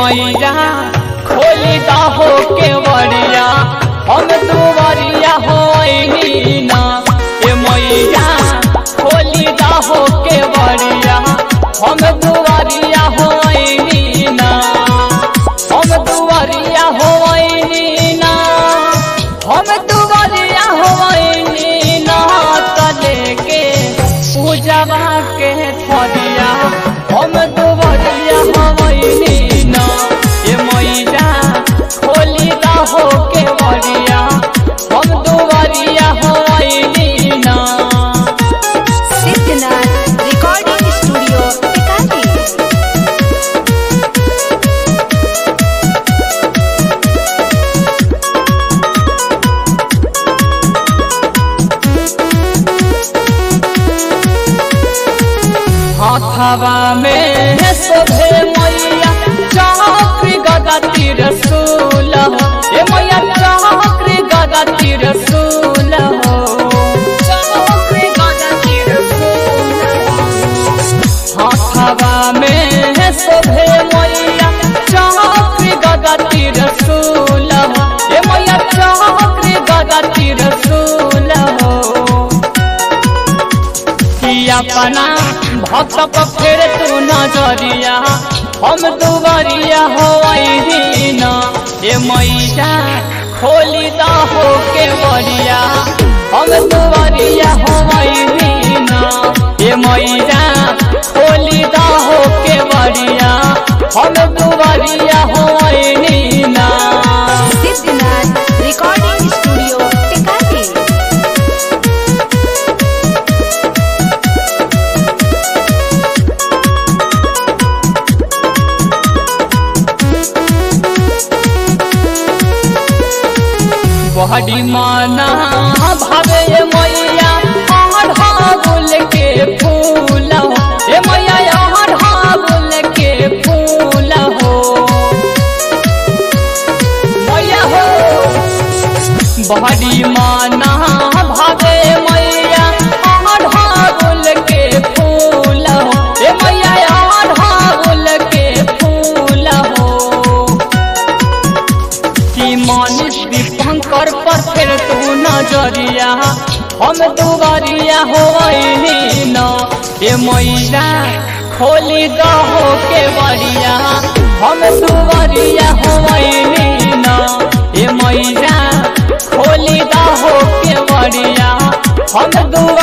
मैया खोली हो के बड़िया हम दुवरिया होइनी ना ए मैया खोली हो के बड़िया हम दुवरिया होइनी ना हम दुवरिया होइनी ना हम दुवरिया होइनी ना तले के पूजवा के थरिया हम दुवरिया होइनी ना ए मैया खोली हो के बड़िया हम दुवरिया होइनी ना सिद्धनाथ रिकॉर्डिंग स्टूडियो टिकाली हाथवा में शोभे मैया चक्र गदा तीर सूल हो ए मैया चक्र गदा तीर सूल हो चक्र गदा तीर हाथवा में शोभे मैया चक्र गदा तीर सूल हो ए मैया चक्र गदा तीर सूल हो कि अपना भक्त पर फेर तू नजरिया हम दुबरिया हो न ए मैया खोली द हो के बरिया हम दुबरिया हो न ए मैया खोली द हो के बरिया हम दुबरिया हो ना सिद्धनाथ रिकॉर्डिंग स्टूडियो टिकाली बहरी माना भावे मैया अढ़ागुल के फूल हो ए मैया अढ़ागुल के फूल हो मैया हो बहरी माना भावे मैया अढ़ागुल के फूल हो ए मैया अढ़ागुल के फूल हो कि मानिस दीपंकर पर फिर तू नजरिया हम दुबरिया होइनी न ए मैया खोली दहो के बरिया हम दुबरिया होइनी न ए मैया खोली दहो के बरिया हम दुबरिया